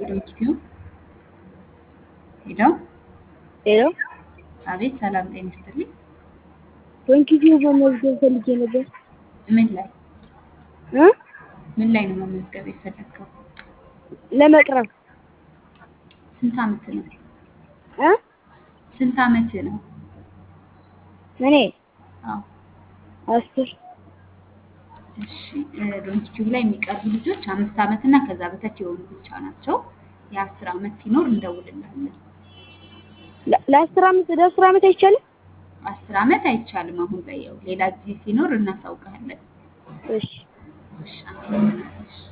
ዶንኪቲዩ ሄሎ ሄሎ አቤት ሰላም ጤና ይስጥልኝ ዶንኪቲዩ መመዝገብ ፈልጌ ነበር ምን ላይ እ ምን ላይ ነው መመዝገብ የፈለግከው ለመቅረብ ስንት አመት ነው እ ስንት አመት ነው እኔ አዎ አስር እሺ ዶንኪቲዩብ ላይ የሚቀርቡ ልጆች አምስት አመት እና ከዛ በታች የሆኑ ብቻ ናቸው የአስር አመት ሲኖር እንደውልልሃለን ለ- ለአስር አመት ለአስር አመት አይቻልም አስር አመት አይቻልም አሁን ላይ ያው ሌላ ጊዜ ሲኖር እናሳውቅሃለን እሺ እሺ አመሰግናለሁ እሺ